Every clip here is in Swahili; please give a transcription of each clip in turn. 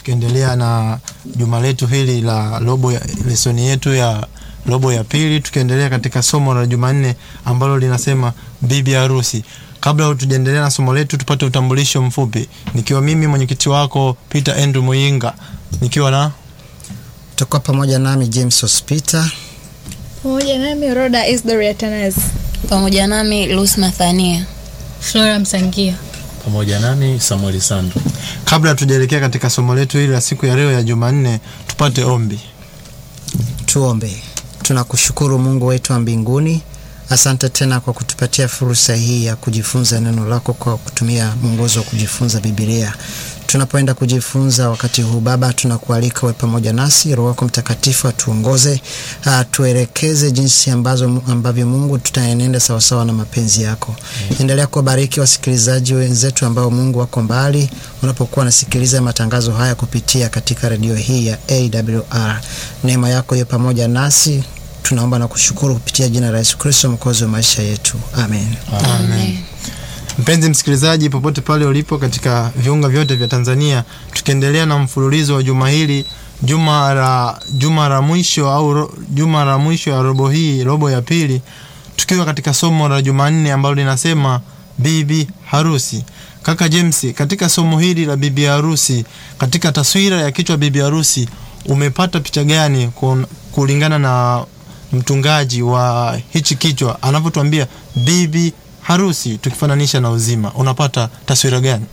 tukiendelea na juma letu hili la robo ya lesoni yetu ya robo ya pili, tukiendelea katika somo la Jumanne ambalo linasema bibi harusi. Kabla tujaendelea na somo letu, tupate utambulisho mfupi, nikiwa mimi mwenyekiti wako Peter Andrew Muyinga, nikiwa na Tutakuwa pamoja nami James Hospita. Pamoja nami Roda Isdor Atanas. pamoja nami Lus Mathania. Flora Msangia. pamoja nami Samuel Sandu. kabla tujaelekea katika somo letu hili la siku ya leo ya Jumanne, tupate ombi. Tuombe. Tunakushukuru Mungu wetu wa mbinguni, asante tena kwa kutupatia fursa hii ya kujifunza neno lako kwa kutumia mwongozo wa kujifunza Biblia. Tunapoenda kujifunza wakati huu Baba, tunakualika uwe pamoja nasi, Roho wako Mtakatifu atuongoze, atuelekeze jinsi ambazo ambavyo Mungu tutaenenda sawasawa na mapenzi yako. Endelea kuwabariki wasikilizaji wenzetu ambao Mungu wako mbali, unapokuwa wanasikiliza matangazo haya kupitia katika redio hii ya AWR. Neema yako iwe pamoja nasi, tunaomba na kushukuru kupitia jina la Yesu Kristo mwokozi wa maisha yetu, amen. Amen. Mpenzi msikilizaji, popote pale ulipo katika viunga vyote vya Tanzania, tukiendelea na mfululizo wa juma hili, juma la juma la mwisho au ro, juma la mwisho ya robo hii, robo ya pili, tukiwa katika somo la Jumanne ambalo linasema bibi harusi. Kaka James, katika somo hili la bibi harusi, katika taswira ya kichwa bibi harusi, umepata picha gani kun- kulingana na mtungaji wa hichi kichwa anavyotuambia bibi harusi tukifananisha na uzima, unapata taswira gani?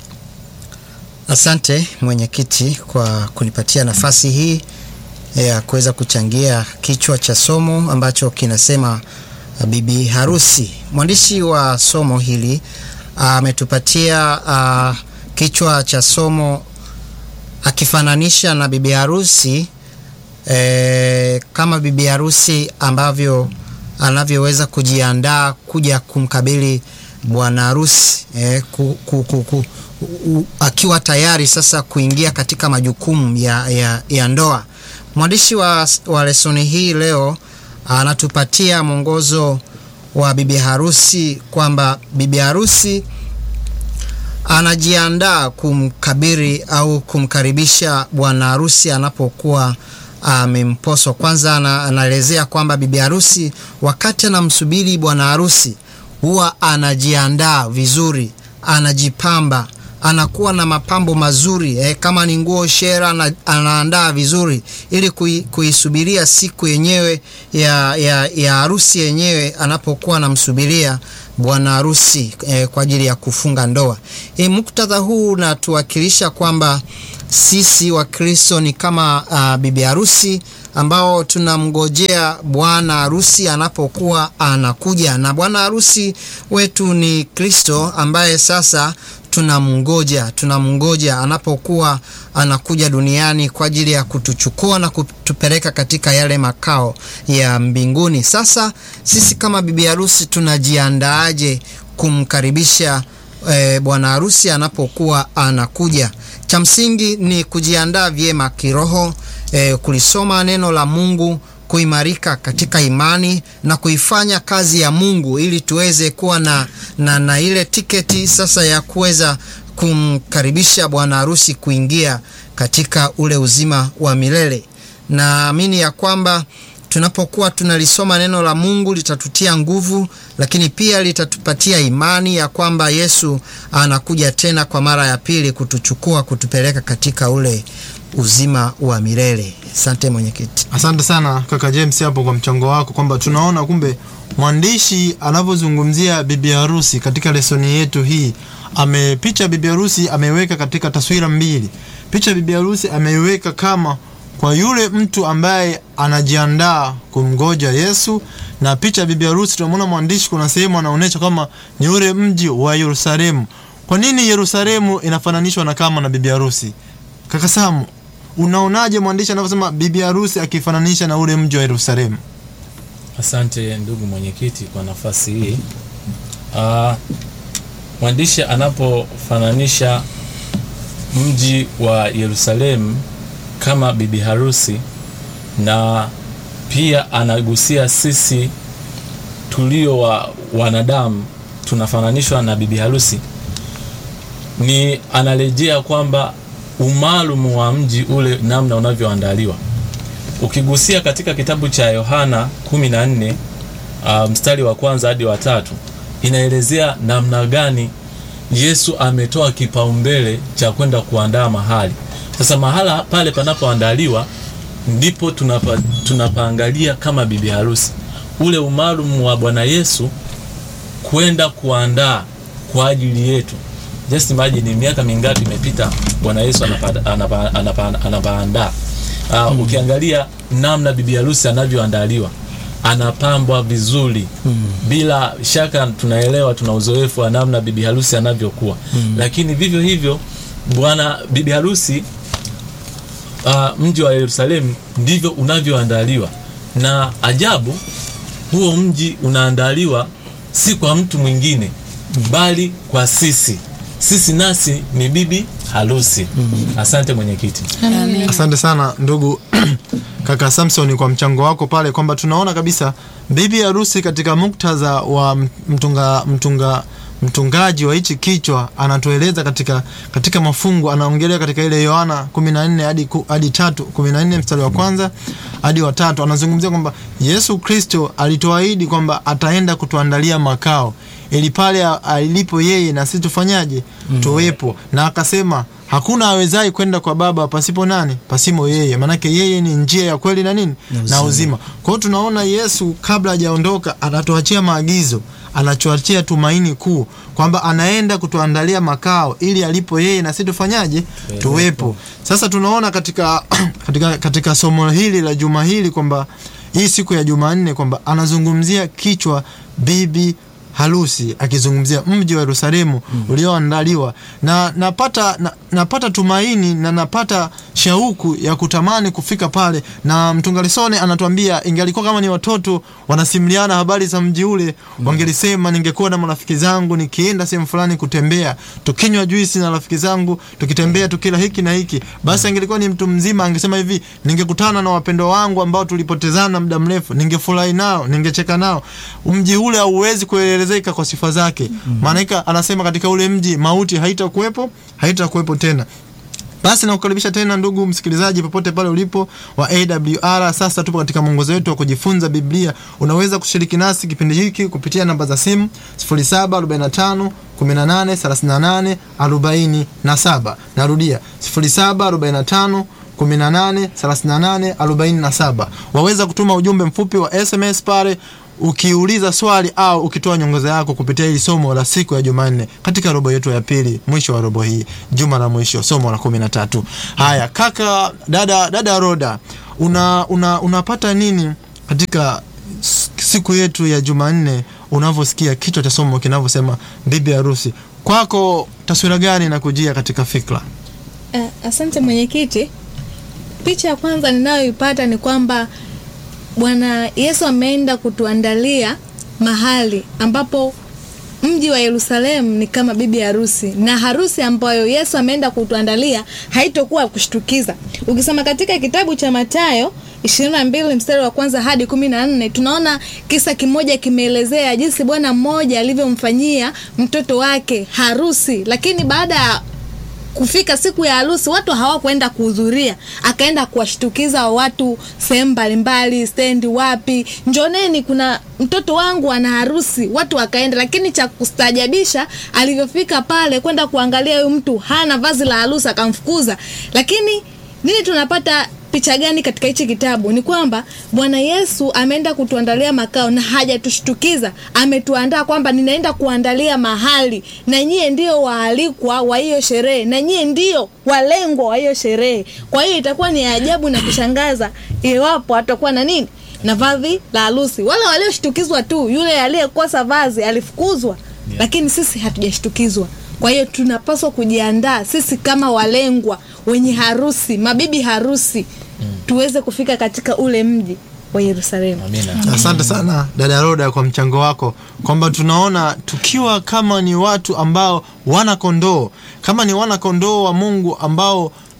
Asante mwenyekiti kwa kunipatia nafasi hii ya kuweza kuchangia kichwa cha somo ambacho kinasema uh, bibi harusi. Mwandishi wa somo hili ametupatia uh, kichwa cha somo akifananisha na bibi harusi eh, kama bibi harusi ambavyo anavyoweza kujiandaa kuja kumkabili bwana harusi eh, ku, ku, ku, ku, u, akiwa tayari sasa kuingia katika majukumu ya, ya, ya ndoa. Mwandishi wa, wa lesoni hii leo anatupatia mwongozo wa bibi harusi kwamba bibi harusi anajiandaa kumkabiri au kumkaribisha bwana harusi anapokuwa amemposwa. Kwanza ana- anaelezea kwamba bibi harusi wakati anamsubiri bwana harusi huwa anajiandaa vizuri, anajipamba, anakuwa na mapambo mazuri eh, kama ni nguo shera ana, anaandaa vizuri ili kui, kuisubiria siku yenyewe ya, ya, ya harusi yenyewe anapokuwa anamsubiria bwana harusi eh, kwa ajili ya kufunga ndoa. E, muktadha huu unatuwakilisha kwamba sisi Wakristo ni kama uh, bibi harusi ambao tunamngojea bwana harusi anapokuwa anakuja, na bwana harusi wetu ni Kristo ambaye sasa tunamngoja tunamngoja anapokuwa anakuja duniani kwa ajili ya kutuchukua na kutupeleka katika yale makao ya mbinguni. Sasa sisi kama bibi harusi tunajiandaaje kumkaribisha eh, bwana harusi anapokuwa anakuja? Cha msingi ni kujiandaa vyema kiroho, eh, kulisoma neno la Mungu, kuimarika katika imani na kuifanya kazi ya Mungu ili tuweze kuwa na, na, na ile tiketi sasa ya kuweza kumkaribisha bwana harusi kuingia katika ule uzima wa milele. Naamini ya kwamba tunapokuwa tunalisoma neno la Mungu litatutia nguvu, lakini pia litatupatia imani ya kwamba Yesu anakuja tena kwa mara ya pili kutuchukua kutupeleka katika ule uzima wa milele. Asante mwenyekiti. Asante sana kaka James hapo kwa mchango wako, kwamba tunaona kumbe mwandishi anavyozungumzia bibi harusi katika lesoni yetu hii, amepicha bibi harusi ameiweka katika taswira mbili. Picha bibi harusi ameiweka kama kwa yule mtu ambaye anajiandaa kumgoja Yesu, na picha bibi harusi tunamwona mwandishi, kuna sehemu anaonyesha kama ni ule mji wa Yerusalemu. Kwa nini Yerusalemu inafananishwa na kama na bibi harusi? Kaka Samu, unaonaje mwandishi anavyosema bibi harusi akifananisha na ule mji wa Yerusalemu? Asante ndugu mwenyekiti kwa nafasi hii. Ah, mwandishi anapofananisha mji wa Yerusalemu kama bibi harusi na pia anagusia sisi tulio wa wanadamu tunafananishwa na bibi harusi, ni anarejea kwamba umaalumu wa mji ule namna unavyoandaliwa ukigusia katika kitabu cha yohana 14 uh, mstari wa kwanza hadi wa tatu inaelezea namna gani yesu ametoa kipaumbele cha kwenda kuandaa mahali sasa mahala pale panapoandaliwa ndipo tunapa, tunapaangalia kama bibi harusi ule umaalumu wa bwana yesu kwenda kuandaa kwa ajili yetu just imagine miaka mingapi imepita bwana yesu anapa- anapa- anapa- anapaandaa uh, ukiangalia namna bibi harusi anavyoandaliwa anapambwa vizuri mm. bila shaka tunaelewa tuna uzoefu wa namna bibi harusi anavyokuwa mm. lakini vivyo hivyo bwana bibi harusi uh, mji wa yerusalemu ndivyo unavyoandaliwa na ajabu huo mji unaandaliwa si kwa mtu mwingine bali kwa sisi sisi nasi ni bibi harusi asante mwenyekiti Amen. asante sana ndugu kaka samson kwa mchango wako pale kwamba tunaona kabisa bibi harusi katika muktadha wa mtunga, mtunga mtungaji wa hichi kichwa anatueleza katika katika mafungu anaongelea katika ile yohana 14 hadi ku- hadi tatu 14 mstari wa kwanza hadi wa tatu anazungumzia kwamba yesu kristo alituahidi kwamba ataenda kutuandalia makao ili pale a- alipo yeye na sisi tufanyaje mm. tuwepo na akasema hakuna awezaye kwenda kwa baba pasipo nani pasimo yeye maanake yeye ni njia ya kweli na nini na uzima kwa hiyo tunaona yesu kabla hajaondoka anatuachia maagizo anachoachia tumaini kuu kwamba anaenda kutuandalia makao ili alipo yeye na sisi tufanyaje tuwepo sasa tunaona katika, katika, katika somo hili la juma hili kwamba hii siku ya jumanne kwamba anazungumzia kichwa bibi harusi akizungumzia mji wa yerusalemu mm. ulioandaliwa na napata na, napata tumaini na napata shauku ya kutamani kufika pale na mtungalisone anatuambia ingalikuwa kama ni watoto wanasimuliana habari za mji ule mm. wangelisema ningekuwa na marafiki zangu nikienda sehemu fulani kutembea tukinywa juisi na rafiki zangu tukitembea tukila hiki na hiki basi angelikuwa ni mtu mzima angesema hivi ningekutana na wapendwa wangu ambao tulipotezana muda mrefu ningefurahi nao ningecheka nao mji ule hauwezi kuelezeka kwa sifa zake maanaika mm-hmm. anasema katika ule mji mauti haitakuwepo haitakuwepo tena basi nakukaribisha tena ndugu msikilizaji popote pale ulipo wa awr sasa tupo katika mwongozo wetu wa kujifunza biblia unaweza kushiriki nasi kipindi hiki kupitia namba za simu 0745 18 38 47 narudia 0745 18 38 47 waweza kutuma ujumbe mfupi wa sms pale ukiuliza swali au ukitoa nyongoza yako kupitia hili somo la siku ya jumanne katika robo yetu ya pili mwisho wa robo hii juma la mwisho somo la kumi na tatu haya kaka dada dada roda una, una, unapata nini katika s- siku yetu ya jumanne unavyosikia kichwa cha somo kinavyosema bibi harusi kwako taswira gani inakujia katika fikra Uh, asante mwenyekiti. Picha ya kwanza ninayoipata ni kwamba Bwana Yesu ameenda kutuandalia mahali ambapo mji wa Yerusalemu ni kama bibi harusi, na harusi ambayo Yesu ameenda kutuandalia haitokuwa kushtukiza. Ukisoma katika kitabu cha Mathayo 22 mstari wa kwanza hadi 14 tunaona kisa kimoja kimeelezea jinsi bwana mmoja alivyomfanyia mtoto wake harusi, lakini baada ya kufika siku ya harusi watu hawakwenda kuhudhuria akaenda kuwashtukiza watu sehemu mbalimbali stendi wapi njoneni kuna mtoto wangu ana harusi watu wakaenda lakini cha kustajabisha alivyofika pale kwenda kuangalia huyu mtu hana vazi la harusi akamfukuza lakini nini tunapata picha gani katika hichi kitabu ni kwamba bwana yesu ameenda kutuandalia makao na hajatushtukiza ametuandaa kwamba ninaenda kuandalia mahali na nyie ndio waalikwa wa hiyo sherehe na nyie ndio walengwa wa hiyo sherehe kwa hiyo itakuwa ni ajabu na kushangaza iwapo atakuwa na nini na vazi la harusi wale walioshtukizwa tu yule aliyekosa vazi alifukuzwa yeah. lakini sisi hatujashtukizwa kwa hiyo tunapaswa kujiandaa sisi kama walengwa wenye harusi mabibi harusi mm. tuweze kufika katika ule mji wa yerusalemu amina asante sana dada roda kwa mchango wako kwamba tunaona tukiwa kama ni watu ambao wana kondoo kama ni wana kondoo wa mungu ambao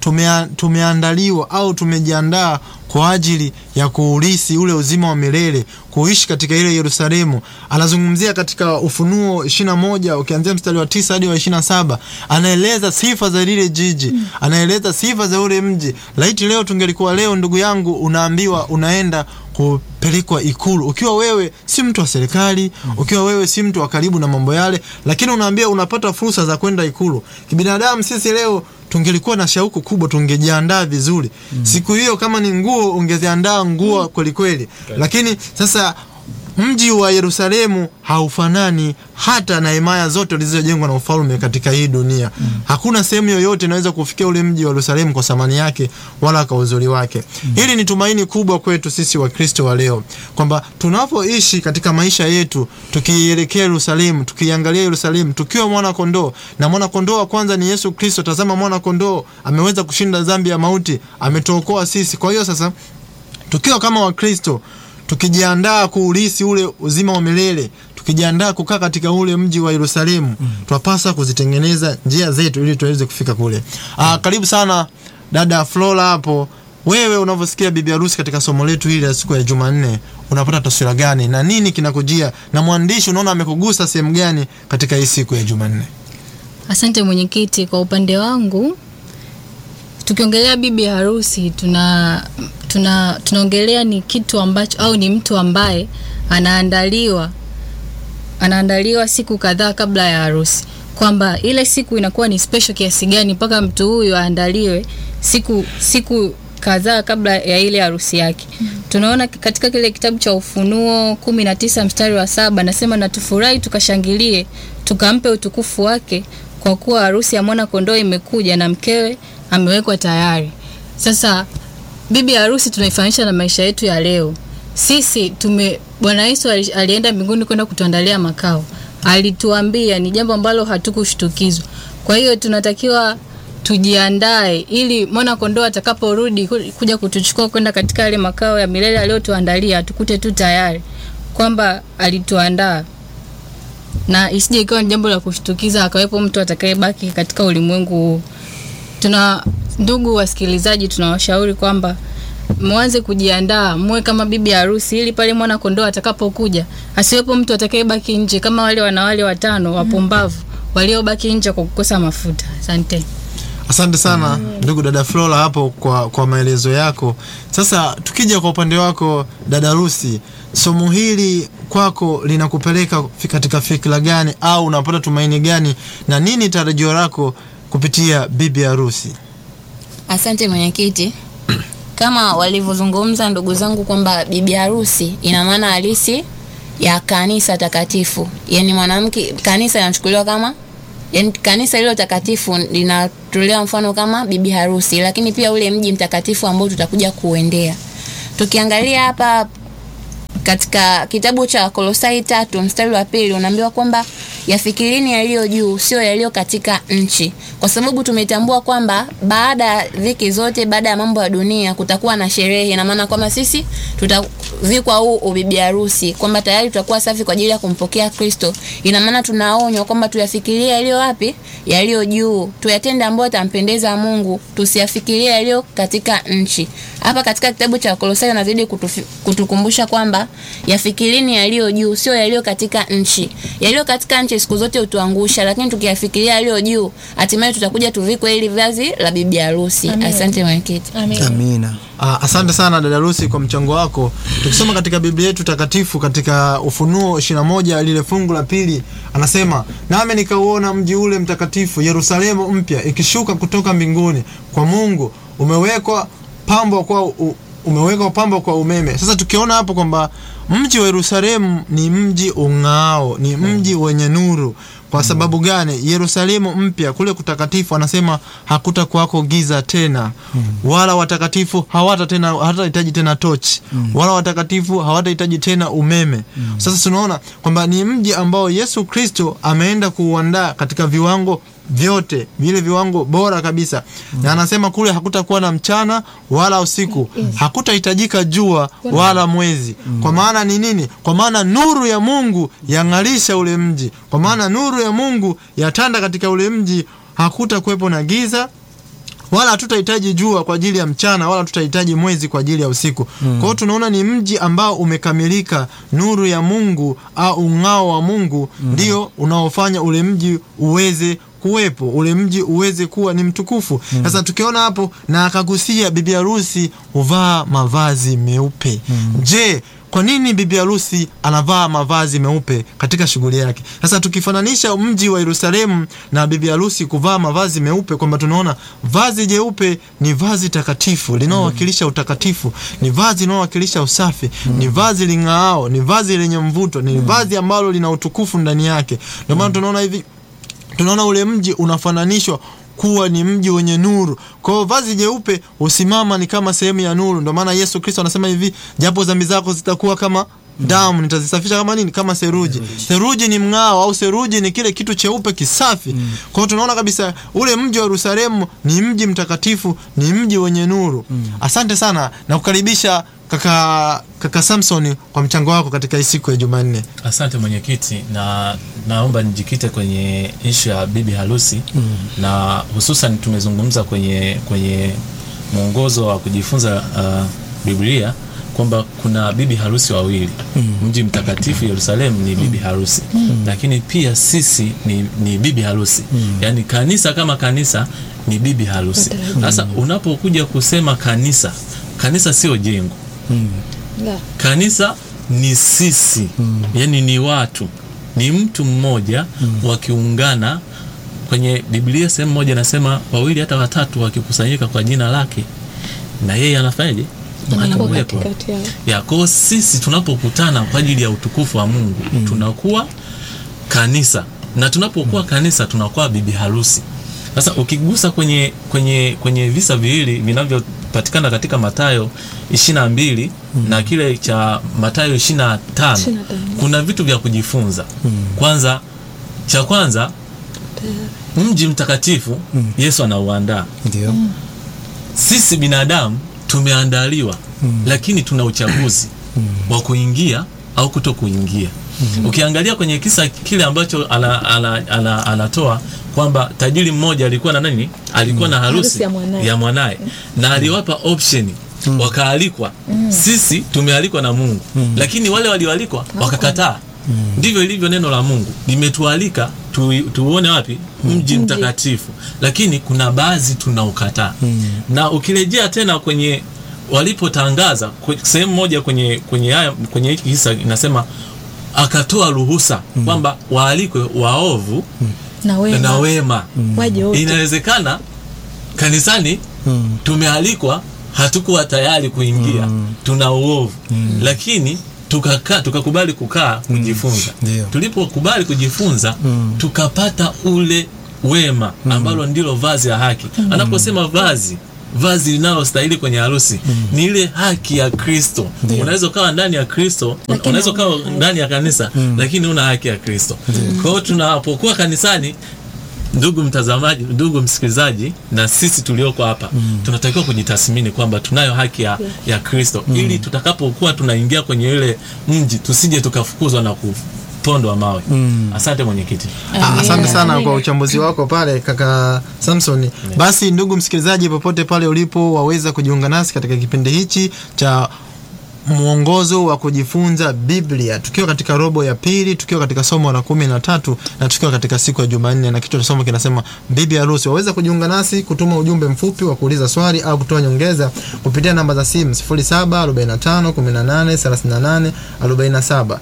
tumea, tumeandaliwa au tumejiandaa kwa ajili ya kuurisi ule uzima wa milele kuishi katika ile Yerusalemu. Anazungumzia katika Ufunuo 21 ukianzia mstari wa tisa hadi wa 27, anaeleza sifa za lile jiji, anaeleza sifa za ule mji. Laiti leo tungelikuwa leo, ndugu yangu, unaambiwa unaenda kupelekwa ikulu, ukiwa wewe si mtu wa serikali, ukiwa wewe si mtu wa karibu na mambo yale, lakini unaambia unapata fursa za kwenda ikulu. Kibinadamu sisi leo tungelikuwa na shauku kubwa, tungejiandaa vizuri siku hiyo. Kama ni nguo, ungeziandaa nguo kweli kweli, lakini sasa mji wa Yerusalemu haufanani hata na himaya zote zilizojengwa na ufalme katika hii dunia. Hakuna sehemu yoyote inaweza kufikia ule mji wa Yerusalemu kwa thamani yake wala kwa uzuri wake. Hili ni tumaini kubwa kwetu sisi Wakristo wa leo kwamba tunapoishi katika maisha yetu tukielekea Yerusalemu, tukiangalia Yerusalemu tukiwa mwana kondoo, na mwana kondoo wa kwanza ni Yesu Kristo. Tazama, mwana kondoo ameweza kushinda dhambi ya mauti, ametuokoa sisi. Kwa hiyo sasa tukiwa kama Wakristo tukijiandaa kuulisi ule uzima wa milele, tukijiandaa kukaa katika ule mji wa Yerusalemu, twapasa kuzitengeneza njia zetu ili tuweze kufika kule. Aa, karibu sana dada Flora hapo. Wewe unavyosikia bibi harusi katika somo letu hili la siku ya Jumanne, unapata taswira gani na nini kinakujia, na mwandishi unaona amekugusa sehemu gani katika hii siku ya Jumanne? Asante mwenyekiti. Kwa upande wangu, tukiongelea bibi harusi tuna tuna tunaongelea ni kitu ambacho au ni mtu ambaye anaandaliwa anaandaliwa siku kadhaa kabla ya harusi, kwamba ile siku inakuwa ni special kiasi gani mpaka mtu huyu aandaliwe siku siku kadhaa kabla ya ile harusi yake. Tunaona katika kile kitabu cha Ufunuo kumi na tisa mstari wa saba nasema, na tufurahi tukashangilie, tukampe utukufu wake, kwa kuwa harusi ya mwana kondoo imekuja na mkewe amewekwa tayari. Sasa bibi harusi tunaifanisha na maisha yetu ya leo. Sisi tume Bwana Yesu ali- alienda mbinguni kwenda kutuandalia makao, alituambia ni jambo ambalo hatukushtukizwa. Kwa hiyo tunatakiwa tujiandae ili mwana kondoo atakaporudi ku- kuja kutuchukua kwenda katika yale makao ya milele aliyotuandalia, atukute tu tayari kwamba alituandaa na isije ikawa ni jambo la kushtukiza akawepo mtu atakayebaki katika ulimwengu huu. Tuna ndugu wasikilizaji, tunawashauri kwamba mwanze kujiandaa, muwe kama bibi harusi, ili pale mwana kondoo atakapokuja asiwepo mtu atakayebaki nje kama wale wanawali watano wapumbavu waliobaki nje kwa kukosa mafuta. Asante. Asante sana ndugu dada Flora hapo kwa, kwa maelezo yako. Sasa tukija kwa upande wako dada Rusi, somo hili kwako linakupeleka fi- katika fikra gani au unapata tumaini gani na nini tarajio lako kupitia bibi harusi? Asante mwenyekiti. Kama walivyozungumza ndugu zangu kwamba bibi harusi ina maana halisi ya kanisa takatifu, yaani mwanamke, kanisa inachukuliwa kama yaani kanisa hilo takatifu linatolewa mfano kama bibi harusi, lakini pia ule mji mtakatifu ambao tutakuja kuendea. Tukiangalia hapa katika kitabu cha Kolosai tatu mstari wa pili unaambiwa kwamba yafikirini yaliyo juu, sio yaliyo katika nchi, kwa sababu tumetambua kwamba baada ya dhiki zote, baada ya mambo ya dunia, kutakuwa na sherehe. Ina maana kwamba sisi tutavikwa huu ubibi harusi, kwamba tayari tutakuwa safi kwa ajili ya kumpokea Kristo. Ina maana tunaonywa kwamba tuyafikirie yaliyo wapi, yaliyo juu, tuyatende ambayo yatampendeza Mungu, tusiyafikirie yaliyo katika nchi. Hapa katika kitabu cha Kolosai anazidi kutufi- kutukumbusha kwamba yafikirini yaliyo juu, sio yaliyo katika nchi. Yaliyo katika nchi siku zote hutuangusha, lakini tukiyafikiria yaliyo juu, hatimaye tutakuja tuvikwe hili vazi la bibi harusi. Asante mwenyekiti. Amina. Ah, asante sana dada Rusi kwa mchango wako. Tukisoma katika Biblia yetu takatifu katika Ufunuo 21 lile fungu la pili anasema, nami nikauona mji ule mtakatifu Yerusalemu mpya ikishuka kutoka mbinguni kwa Mungu, umewekwa pambo kwa u, umewekwa pambo kwa umeme. Sasa tukiona hapo kwamba mji wa Yerusalemu ni mji ung'ao, ni mji wenye nuru. Kwa sababu gani? Yerusalemu mpya kule kutakatifu, anasema hakutakuwako giza tena, wala watakatifu hawata tena hawatahitaji tena tochi, wala watakatifu hawatahitaji tena umeme. Sasa tunaona kwamba ni mji ambao Yesu Kristo ameenda kuuandaa katika viwango vyote vile viwango bora kabisa na anasema kule hakutakuwa na mchana wala usiku hakutahitajika jua wala mwezi kwa maana ni nini kwa maana nuru ya mungu yang'alisha ule mji kwa maana nuru ya mungu yatanda katika ule mji hakutakuwepo na giza wala hatutahitaji jua kwa ajili ya mchana wala tutahitaji mwezi kwa ajili ya usiku kwa hiyo tunaona ni mji ambao umekamilika nuru ya mungu au ung'ao wa mungu ndio unaofanya ule mji uweze kuwepo ule mji uweze kuwa ni mtukufu sasa tukiona hapo na akagusia bibi harusi huvaa mavazi meupe je kwa nini bibi harusi anavaa mavazi meupe katika shughuli yake sasa tukifananisha mji wa yerusalemu na bibi harusi kuvaa mavazi meupe kwamba tunaona vazi jeupe ni vazi takatifu linalowakilisha utakatifu ni vazi linalowakilisha usafi ni vazi ling'aao ni vazi lenye mvuto ni vazi ambalo lina utukufu ndani yake ndio maana tunaona hivi tunaona ule mji unafananishwa kuwa ni mji wenye nuru kwa hiyo vazi jeupe husimama ni kama sehemu ya nuru ndio maana yesu kristo anasema hivi japo dhambi zako zitakuwa kama damu nitazisafisha kama nini kama seruji seruji ni mng'ao au seruji ni kile kitu cheupe kisafi kwa hiyo tunaona kabisa ule mji wa yerusalemu ni mji mtakatifu ni mji wenye nuru asante sana na kukaribisha kaka kaka samson kwa mchango wako katika hii siku ya jumanne asante mwenyekiti na naomba nijikite kwenye ishu ya bibi harusi mm. na hususan tumezungumza kwenye kwenye mwongozo wa kujifunza uh, biblia kwamba kuna bibi harusi wawili mm. mji mtakatifu yerusalemu ni bibi harusi mm. lakini pia sisi ni, ni bibi harusi mm. yaani kanisa kama kanisa ni bibi harusi sasa unapokuja kusema kanisa kanisa sio jengo La. kanisa ni sisi mm. yani ni watu ni mtu mmoja mm. wakiungana kwenye biblia sehemu moja nasema wawili hata watatu wakikusanyika kwa jina lake na yeye anafanyaje Anakuwa anakuwepo katikati yao. ya kwao sisi tunapokutana kwa ajili ya utukufu wa mungu mm. tunakuwa kanisa na tunapokuwa kanisa tunakuwa bibi harusi sasa ukigusa kwenye kwenye kwenye visa viwili vinavyopatikana katika matayo ishiri na mbili mm. na kile cha matayo ishiri na tano 25. kuna vitu vya kujifunza kwanza cha kwanza mji mtakatifu yesu anauandaa ndio sisi binadamu tumeandaliwa mm. lakini tuna uchaguzi mm. wa kuingia au kuto kuingia mm. ukiangalia kwenye kisa kile ambacho ana, ana, ana, anatoa kwamba tajiri mmoja alikuwa na nani alikuwa na harusi Harusi ya mwanaye. ya mwanaye na aliwapa option wakaalikwa sisi tumealikwa na mungu lakini wale walioalikwa wakakataa ndivyo ilivyo neno la mungu limetualika tu, tuone wapi mji mtakatifu lakini kuna baadhi tunaukataa na ukirejea tena kwenye walipotangaza kwe- sehemu moja kwenye kwenye haya kwenye hiki kisa inasema akatoa ruhusa kwamba waalikwe waovu na wema, na wema waje wote inawezekana kanisani Mm. tumealikwa hatukuwa tayari kuingia tuna uovu lakini tukaka tukakubali kukaa kujifunza Ndio. tulipokubali kujifunza tukapata ule wema ambalo ndilo vazi la haki anaposema vazi vazi linalostahili kwenye harusi ni ile haki ya kristo unaweza ukawa ndani ya kristo Lakini unaweza ukawa hauna haki. ndani ya kanisa lakini una haki ya kristo kwa hiyo tunapokuwa kanisani ndugu mtazamaji ndugu msikilizaji na sisi tulioko hapa mm. tunatakiwa kujitathmini kwamba tunayo haki ya, ya kristo mm. ili tutakapokuwa tunaingia kwenye ile mji tusije tukafukuzwa na kupondwa mawe mm. asante mwenyekiti Ah, asante sana kwa uchambuzi wako pale kaka samson basi ndugu msikilizaji popote pale ulipo waweza kujiunga nasi katika kipindi hichi cha mwongozo wa kujifunza biblia tukiwa katika robo ya pili tukiwa katika somo la kumi na tatu na tukiwa katika siku ya jumanne na kichwa cha somo kinasema bibi harusi waweza kujiunga nasi kutuma ujumbe mfupi wa kuuliza swali au kutoa nyongeza kupitia namba za simu 0745183847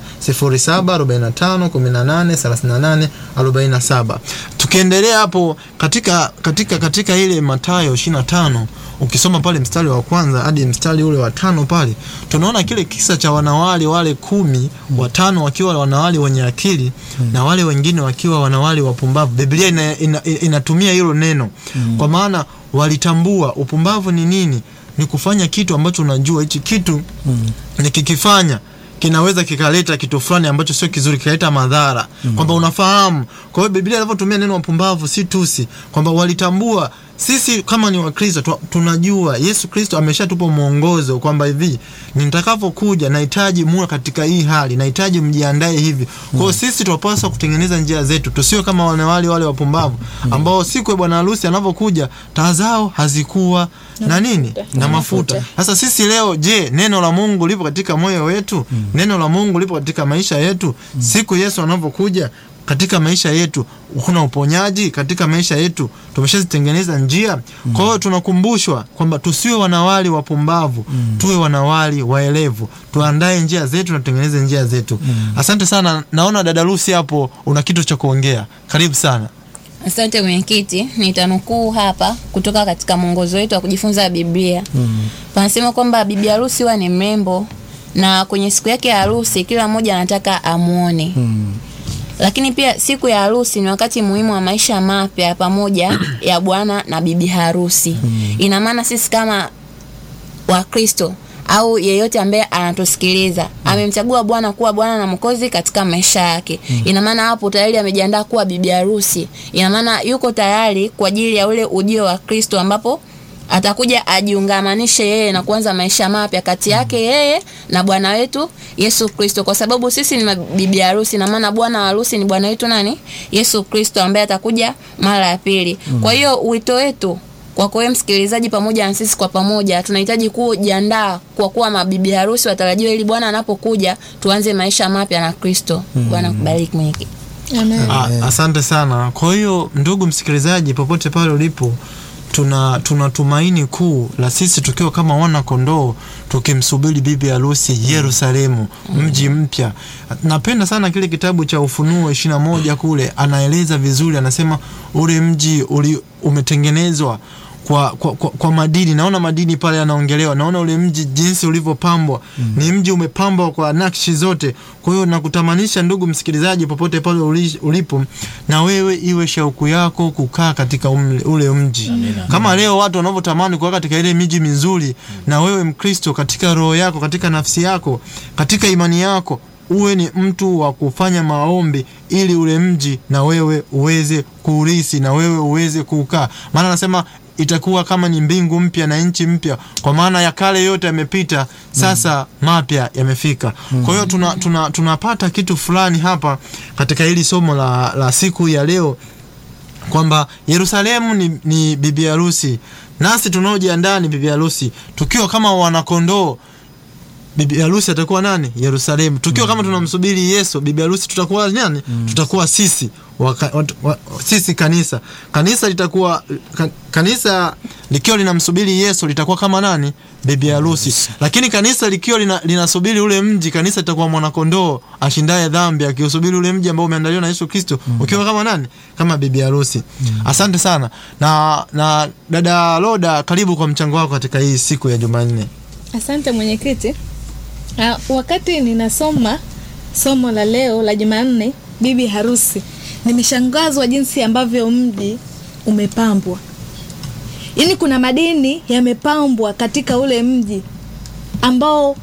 0745183847 tukiendelea hapo katika katika katika ile matayo 25 ukisoma pale mstari wa kwanza hadi mstari ule wa tano pale tunaona kile kisa cha wanawali wale kumi watano wakiwa wanawali wenye akili na wale wengine wakiwa wanawali wapumbavu biblia ina, ina, inatumia hilo neno kwa maana walitambua upumbavu ni nini ni kufanya kitu ambacho unajua hichi kitu nikikifanya kinaweza kikaleta kitu fulani ambacho sio kizuri kikaleta madhara mm. kwamba unafahamu kwa hiyo biblia inavyotumia neno wapumbavu si tusi kwamba walitambua sisi kama ni wakristo tu- tunajua yesu kristo ameshatupa mwongozo kwamba hivi nitakapokuja nahitaji muwe katika hii hali nahitaji mjiandae hivi kwa hiyo sisi tunapaswa kutengeneza njia zetu tusiwe kama wanawali wale wapumbavu ambao siku ya bwana harusi anavyokuja taa zao hazikuwa na nini na mafuta sasa sisi leo je neno la mungu lipo katika moyo wetu neno la mungu lipo katika maisha yetu siku yesu anavyokuja katika maisha yetu kuna uponyaji katika maisha yetu tumeshazitengeneza njia kwa hiyo tunakumbushwa kwamba tusiwe wanawali wapumbavu tuwe wanawali waelevu tuandae njia zetu na tutengeneze njia zetu asante sana naona dada Lucy hapo una kitu cha kuongea karibu sana Asante mwenyekiti, nitanukuu hapa kutoka katika mwongozo wetu wa kujifunza Biblia. Mm. Panasema kwamba bibi harusi huwa ni mrembo na kwenye siku yake ya harusi kila mmoja anataka amuone. Mm. Lakini pia siku ya harusi ni wakati muhimu wa maisha mapya pamoja ya bwana na bibi harusi. Mm. Ina maana sisi kama Wakristo au yeyote ambaye anatusikiliza amemchagua Bwana kuwa Bwana na Mwokozi katika maisha yake. Ina maana hapo tayari amejiandaa kuwa bibi harusi. Ina maana yuko tayari kwa ajili ya ule ujio wa Kristo ambapo atakuja ajiungamanishe yeye na kuanza maisha mapya kati yake yeye na Bwana wetu Yesu Kristo, kwa sababu sisi ni bibi harusi, na maana bwana wa harusi ni Bwana wetu nani? Yesu Kristo ambaye atakuja mara ya pili. Kwa hiyo wito wetu kwako wewe msikilizaji, pamoja na sisi kwa pamoja, tunahitaji kujiandaa kwa kuwa mabibi harusi watarajiwa, ili Bwana anapokuja tuanze maisha mapya na Kristo. Bwana kubariki mwenyekiti. Amen. Ah, asante sana kwa hiyo ndugu msikilizaji popote pale ulipo tuna tuna tumaini kuu la sisi tukiwa kama wana kondoo tukimsubiri bibi harusi Yerusalemu mji mpya napenda sana kile kitabu cha ufunuo ishirini na moja kule anaeleza vizuri anasema ule mji uli, umetengenezwa kwa, kwa, kwa, kwa madini naona madini pale yanaongelewa naona ule mji jinsi ulivyopambwa mm. ni mji umepambwa kwa nakshi zote kwa hiyo nakutamanisha ndugu msikilizaji popote pale uli- ulipo na wewe iwe shauku yako kukaa katika umle, ule mji Amina. kama leo watu wanavyotamani kukaa katika ile miji mizuri na wewe mkristo katika roho yako katika nafsi yako katika imani yako uwe ni mtu wa kufanya maombi ili ule mji na wewe uweze kuurisi na wewe uweze kuukaa maana anasema itakuwa kama ni mbingu mpya na nchi mpya kwa maana ya kale yote yamepita sasa mapya yamefika kwa hiyo tuna, tuna, tunapata kitu fulani hapa katika hili somo la, la siku ya leo kwamba Yerusalemu ni, ni bibi harusi nasi tunaojiandaa ni bibi harusi tukiwa kama wanakondoo bibi harusi atakuwa nani Yerusalemu tukiwa kama tunamsubiri Yesu bibi harusi tutakuwa nani tutakuwa sisi waka, wat, wa, sisi kanisa kanisa litakuwa ka, kanisa likiwa linamsubiri Yesu litakuwa kama nani bibi harusi lakini kanisa likiwa lina, linasubiri ule mji kanisa litakuwa mwanakondoo ashindaye dhambi akiusubiri ule mji ambao umeandaliwa na Yesu Kristo ukiwa kama nani kama bibi harusi asante sana na na dada Loda karibu kwa mchango wako katika hii siku ya Jumanne Asante mwenyekiti. Ah, wakati ninasoma somo la leo la Jumanne, bibi harusi, nimeshangazwa jinsi ambavyo mji umepambwa. Yaani kuna madini yamepambwa katika ule mji ambao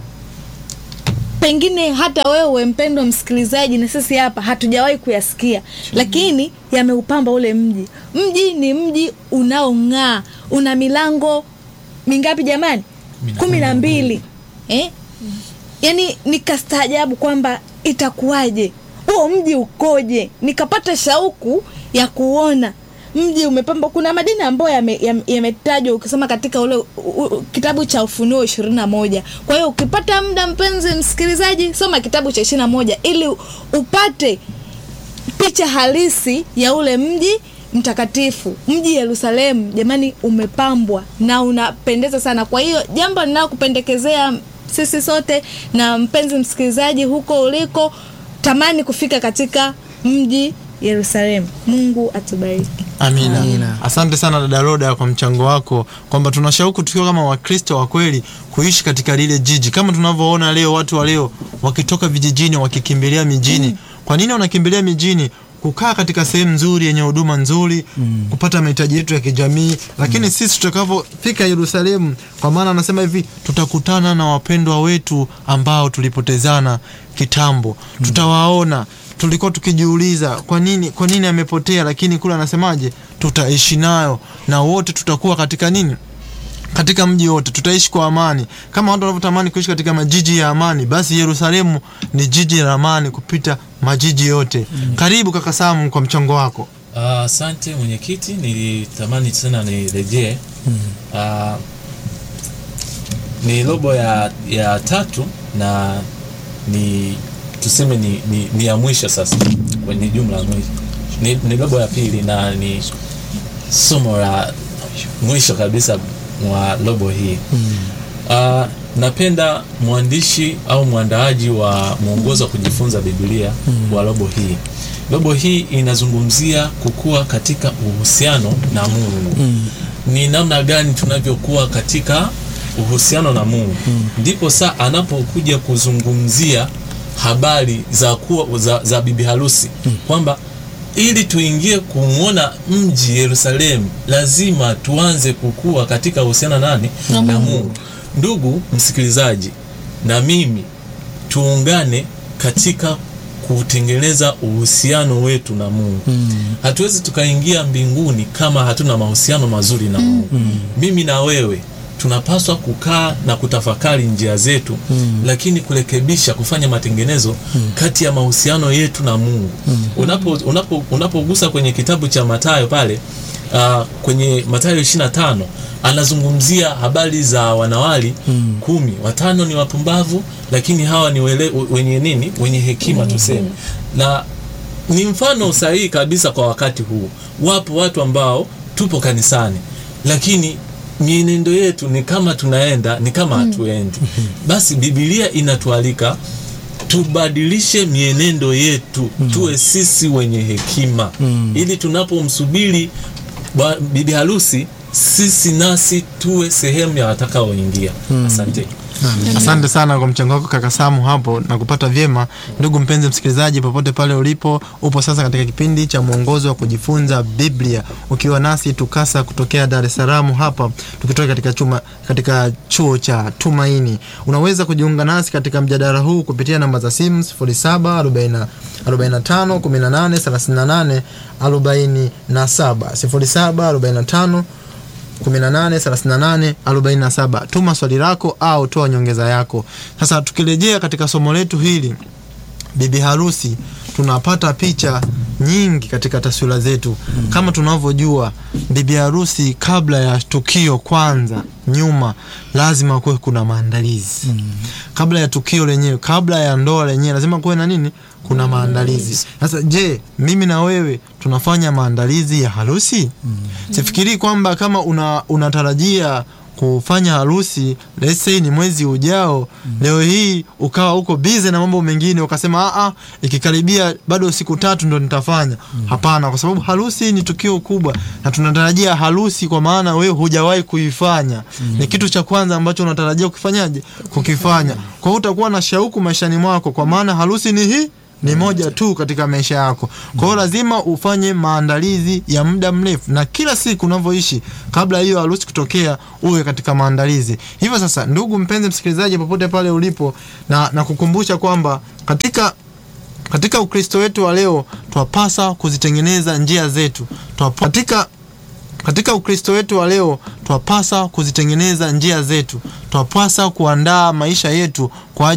pengine hata wewe mpendwa msikilizaji na sisi hapa hatujawahi kuyasikia, lakini yameupamba ule mji. Mji ni mji unaong'aa, una milango mingapi jamani? kumi na mbili eh? Yaani nikastaajabu kwamba itakuwaje, huo mji ukoje? Nikapata shauku ya kuona mji umepamba. Kuna madini ambayo yametajwa yame, yametajwa ukisoma katika ule u, u, kitabu cha Ufunuo ishirini na moja. Kwa hiyo ukipata muda, mpenzi msikilizaji, soma kitabu cha ishirini na moja ili upate picha halisi ya ule mji mtakatifu mji Yerusalemu jamani umepambwa na unapendeza sana kwa hiyo jambo ninalokupendekezea sisi sote na mpenzi msikilizaji huko uliko tamani kufika katika mji Yerusalemu Mungu atubariki Amina. Amina. Asante sana dada Roda kwa mchango wako, kwamba tuna shauku tukiwa kama Wakristo wa kweli kuishi katika lile jiji, kama tunavyoona leo watu wa leo wakitoka vijijini wakikimbilia mijini. Kwa nini wanakimbilia mijini? Kukaa katika sehemu nzuri yenye huduma nzuri, kupata mahitaji yetu ya kijamii. Lakini sisi tutakavyofika Yerusalemu, kwa maana anasema hivi, tutakutana na wapendwa wetu ambao tulipotezana kitambo, tutawaona tulikuwa tukijiuliza kwa nini kwa nini amepotea, lakini kule anasemaje? tutaishi nayo na wote tutakuwa katika nini katika mji wote tutaishi kwa amani kama watu wanavyotamani kuishi katika majiji ya amani basi yerusalemu ni jiji la amani kupita majiji yote karibu kaka samu kwa mchango wako Ah, asante mwenyekiti nilitamani tena nirejee Ah, ni robo ya, ya tatu na ni tuseme ni, ni, ni ya mwisho sasa kwenye jumla ya mwisho ni, ni robo ya pili na ni somo la mwisho kabisa mwa robo hii Uh, napenda mwandishi au mwandaaji wa mwongozo wa kujifunza Biblia wa robo hii. Robo hii inazungumzia kukua katika uhusiano na Mungu. Ni namna gani tunavyokuwa katika uhusiano na Mungu. Ndipo saa anapokuja kuzungumzia habari za kuwa za, za bibi harusi kwamba ili tuingie kumwona mji Yerusalemu lazima tuanze kukua katika uhusiano nani na Mungu. Ndugu msikilizaji, na mimi tuungane katika kutengeneza uhusiano wetu na Mungu. Hatuwezi tukaingia mbinguni kama hatuna mahusiano mazuri na Mungu. Mimi na wewe tunapaswa kukaa na kutafakari njia zetu lakini kurekebisha kufanya matengenezo kati ya mahusiano yetu na Mungu. Unapo unapo unapogusa kwenye kitabu cha Mathayo pale uh, kwenye Mathayo 25 anazungumzia habari za wanawali kumi, watano ni wapumbavu lakini hawa ni wele, wenye nini? Wenye hekima tuseme. Na ni mfano sahihi kabisa kwa wakati huu. Wapo watu ambao tupo kanisani lakini mienendo yetu ni kama tunaenda ni kama hatuendi. Basi Biblia inatualika tubadilishe mienendo yetu, tuwe sisi wenye hekima, ili tunapomsubiri bwa- bibi harusi, sisi nasi tuwe sehemu ya watakaoingia. Asante. asante sana kwa mchango wako kaka samu hapo na kupata vyema ndugu mpenzi msikilizaji popote pale ulipo upo sasa katika kipindi cha mwongozo wa kujifunza biblia ukiwa nasi tukasa kutokea dar es salaam hapa tukitoka katika, chuma, katika chuo cha tumaini unaweza kujiunga nasi katika mjadala huu kupitia namba za simu 07 45 18 38 47 07 45 183847 tuma swali lako au toa nyongeza yako sasa tukirejea katika somo letu hili bibi harusi tunapata picha nyingi katika taswira zetu kama tunavyojua bibi harusi kabla ya tukio kwanza nyuma lazima kuwe kuna maandalizi kabla ya tukio lenyewe kabla ya ndoa lenyewe lazima kuwe na nini kuna maandalizi sasa je mimi na wewe tunafanya maandalizi ya harusi sifikirii kwamba kama una unatarajia kufanya harusi let's say ni mwezi ujao leo hii ukawa uko bize na mambo mengine ukasema "Ah, ah, ikikaribia bado siku tatu ndo nitafanya hapana kwa sababu harusi ni tukio kubwa na tunatarajia harusi kwa maana wewe hujawahi kuifanya ni kitu cha kwanza ambacho unatarajia kukifanyaje kukifanya kwa hiyo utakuwa na shauku maishani mwako kwa maana harusi ni hii ni moja tu katika maisha yako. Kwa hiyo lazima ufanye maandalizi ya muda mrefu, na kila siku unavyoishi kabla hiyo harusi kutokea, uwe katika maandalizi. Hivyo sasa, ndugu mpenzi msikilizaji, popote pale ulipo, na na kukumbusha kwamba katika katika Ukristo wetu wa leo twapasa kuzitengeneza njia zetu twapa, katika katika Ukristo wetu wa leo twapasa kuzitengeneza njia zetu, twapasa kuandaa maisha yetu kwa